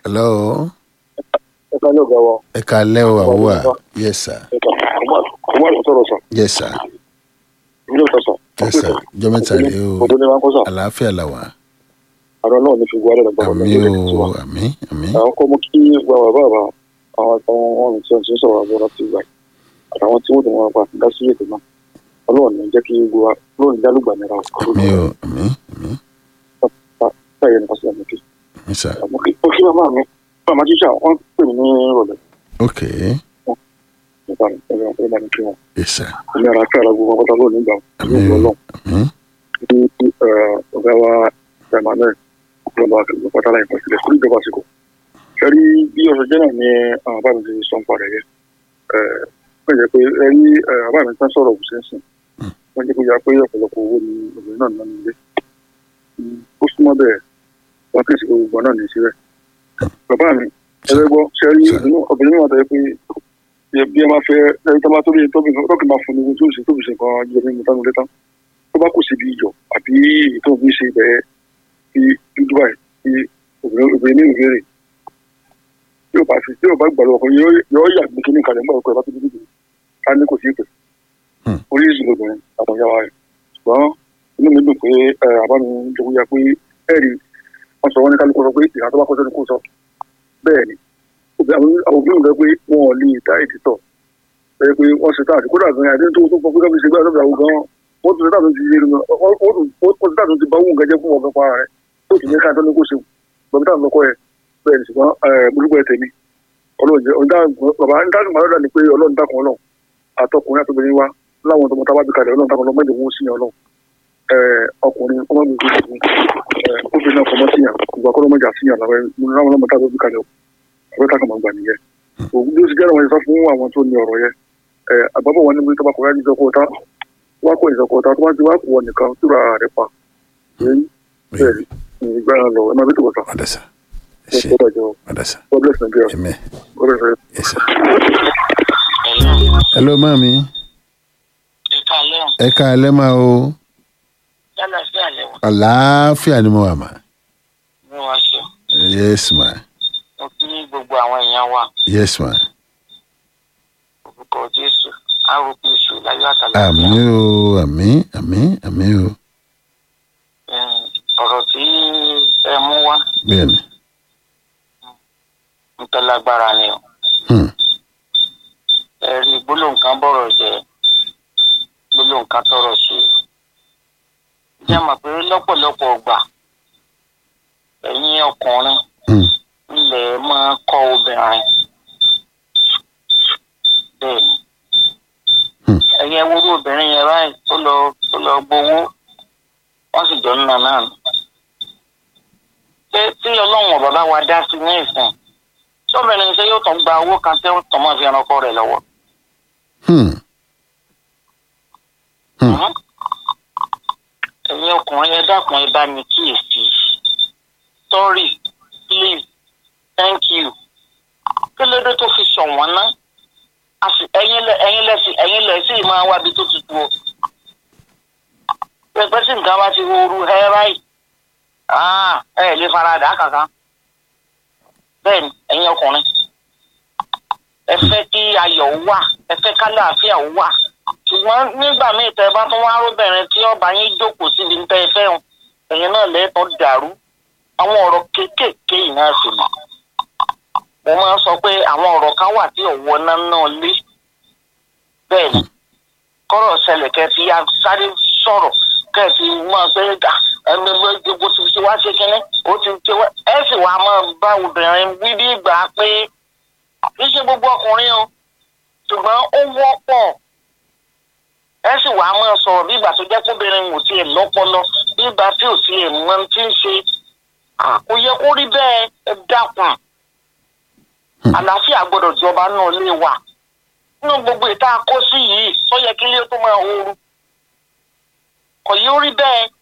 hello ẹ ká ló gbà wọ. ẹ kalẹ́ o àwùwà yes sir ẹ ká ọmọ àti sọ̀rọ̀ sọ yes sir ilé ìtọ́ sọ. yes sir jọ mẹ́ta rèé o ọdún ní wọn kọ́ sọ. àlàáfíà là wà àrọ náà ní fi gbọ́ àdàgbà àmì o àmì àmì àwọn kọ́ mú kí bàbá bàbá àwọn àtàwọn ọ̀run tí wọ́n ti ń sọ̀rọ̀ àbọ̀ láti gbà àtàwọn tí wọ́n ti wọn pa dá sí ètò náà ọlọ́run ní jẹ́ kí gbogbo wa ọlọ́run ní jálùgbà nira o. àmì o àmì àmì báyìí ní pàṣẹ àmì kí. àmì sir àmọ́ kí ó kí màmá mi màmá jíjà wọ́n pè mí ní ìrọ̀lẹ́ ok nípa ẹ̀rọ ẹ̀rọ ní kí wọn. yes sir ìní ara kí ara gbogbo wọn pátá lónìí gbà àmì ní o ọlọ́run àmì ní ọ̀gá wa emmanuel ọlọ́ba àkàgbọ̀ pátá láì pàṣẹ fún ìjọba àsìkò. sẹ́rí bí ọ̀sẹ̀ jẹ́ náà ni àwọn bá mi ti sọ ń parẹ́ yẹ. wọ́n jẹ́ pé ẹ̀rí àbá mi tán sọ̀rọ̀ òkùnṣẹ́ sìn. wọ́n jẹ́ kó yà pé ọ̀pọ̀lọpọ̀ owó ni obìnrin náà nánú ilé. ó súnmọ́ bẹ́ẹ̀ wọ́n kì í ṣe gbogbo náà ní síbẹ̀. bàbá mi ẹgbẹ́ gbọ́ sẹ́rí obìnrin náà tẹ́ pé bí ẹ máa fẹ́ ẹni tó bá tóbi tóbi tóbi máa fún ní tó ṣe tóbi ṣe nǹkan jẹ́ mímu tánú létán tó bá kù síbi ìjọ àbí ètò òbí ṣe bẹ́ẹ̀ fi dúdú báyìí fi obìnrin ní ìbéèrè tí ò bá fi tí ò bá gbàlọ́ ọkùnrin yóò yà gbé kíní kalẹ̀ mọ́ ọkọ̀ ẹ̀ bá tó dúdú ká ní kò sí ìpè oríṣiríṣi lóbìnrin àwọn ìyá wa rẹ̀ ṣùgbọ́n inú mi dùn pé àbámi jogún ya pé ẹ̀rí wọ́n sọ wọ́n ní kálukú sọ pé ìhà tó bá kọ́ sẹ́ni kó sọ bẹ́ẹ̀ ni àwọn òbí mi rẹ pé wọn ò lè dá èdè tọ̀ ẹ pé wọ́n ṣe táàtì kódà gan adé tó tó fọ́ pé káfíńsì gbé àtọ́gbà gan wọ́n tún ṣe táàtì ti yé lómi wọ́n tún táàtì ti bá wù nǹkan jẹ́ fún ọ̀gá para rẹ̀ tó tún ní káàtó ní kó ṣe bàbá táwọn lọ́kọ́ ẹ̀ bẹ́ẹ̀ ni ṣùgbọ́n olùgbọ́ ẹ̀ tèmi bàbá dáàbò máa lọ́dà ni pé ọlọ́run dákun ọlọ́run àtọkùnrin àtọkùnrin wa láwọn tọmọ tábà bí kalẹ̀ ọlọ́run dákun ọlọ́run mẹ́jọ wọn sí ọlọ́run ọkùnrin ọmọ mi gbé obìnrin náà fọmọ síyàn ìgbà kọ́ lọ́mọdé àṣìyàn làwọn ọmọ tábà bí kalẹ̀ ọ̀rẹ́ tá a kàn máa gbà nìyẹn òun bí ó ti jẹ́ àwọn ìsọ fún àwọn tó ní ọ̀rọ̀ yẹn àgbàbọ̀ wọn ní bí tọ́ba kọ̀ọ̀yá ní ìjọkọ̀ ọ̀tá wá kó ìjọkọ̀ ọ̀tá tó bá ti wá wọ̀ nìkan tó ra rẹ̀ pa yẹn bẹ́ẹ̀ ni ìgbà náà lọ ẹ máa bí tó bọ̀tà ọ̀dà sir ẹ ẹ ṣe ṣe dájọ́ ọ̀dà sir God bless Nigeria amen God bless Nigeria. yes sir hello mami ìkàlẹ́ ọ̀ ẹ kalẹ́ máa o yálà sí àlẹ́ wọn àlàáfíà ni mo wà mà ní wọ́n ṣe yes ma mo kí gbogbo àwọn èèyàn wa yes ma orúkọ jésù arúgbó èṣù láyọ̀ àtàlà àmì o àmì àmì àmì o ọ̀rọ̀ tí ẹ mú wá bẹ́ẹ̀ ni ń tẹ́ lágbára ni o hmm. ẹ rí gbólóhùn kan bọ̀rọ̀ jẹ́ gbólóhùn kan tọrọ ṣe jẹ́ mọ̀ pé lọ́pọ̀lọpọ̀ ọgbà ẹ̀yin ọkùnrin Hmm. ilẹ̀ máa kọ́ obìnrin bẹ́ẹ̀ ni Hmm. ẹ̀yin ewúrú obìnrin yẹn báyìí tó lọ tó lọ gbowó wọ́n sì jọ nínú náà nù. ṣé tí ọlọ́run ọ̀bà bá wa dá sí ní ìsìn sọ́bìnrin ṣe yóò tún gba owó kan tí ó tọ́ mọ́ fi ẹranko rẹ̀ lọ́wọ́. Hmm. Hmm. Mhm. ẹ̀yin ọkùnrin ẹ dákun ẹ bá mi kíyèsí sorry please thank you kí ló dé tó fi ṣọ̀wọ́n ná A sì- ẹ̀yin lẹ ẹ̀yin lẹ sí ẹ̀yin lẹ sí máa wá bí tó tutù o pẹpẹ sí nǹkan bá ti ooru ẹ báyìí Ah, ẹ lè fara dà kankan bẹ́ẹ̀ ni ẹ̀yin ọkùnrin ẹ fẹ́ kí ayọ̀ wà ẹ fẹ́ kálàáfíà wà ṣùgbọ́n nígbà míì tẹ́ ẹ bá tún wá róbìnrin tí ọba yín jókòó síbi ń tẹ́ ẹ fẹ́ràn ẹ̀yin náà lẹ́ẹ̀tọ́ dàrú àwọn ọ̀rọ̀ kéékèèké yìí náà sì mọ̀ mo máa ń sọ pé àwọn ọ̀rọ̀ kan wà tí ọ̀wọ́ náà náà lé bẹ́ẹ̀ ni kọ́rọ̀ ṣẹlẹ̀ kẹ́ fi sáré sọ̀rọ̀ kẹ́ fi máa pé gà ẹni gbogbo ti ti wá ṣe kínní ó ti ti wá ẹ sì wá máa bá obìnrin wí bí ìgbà pé kì í ṣe gbogbo ọkùnrin o ṣùgbọ́n ó wọ́pọ̀ ẹ sì wá máa sọ̀rọ̀ bí ìgbà tó jẹ́ kóbìnrin ò tiẹ̀ lọ́pọlọ bí ìgbà tí ò tiẹ̀ mọ ohun tí ń ṣe kò yẹ kó rí bẹ́ẹ̀ ẹ dákun àlàáfíà gbọ́dọ̀ jọba náà lè wà nínú gbogbo ìta kó sí yìí tó yẹ kí ilé tó máa ooru kò yí ó rí bẹ́ẹ̀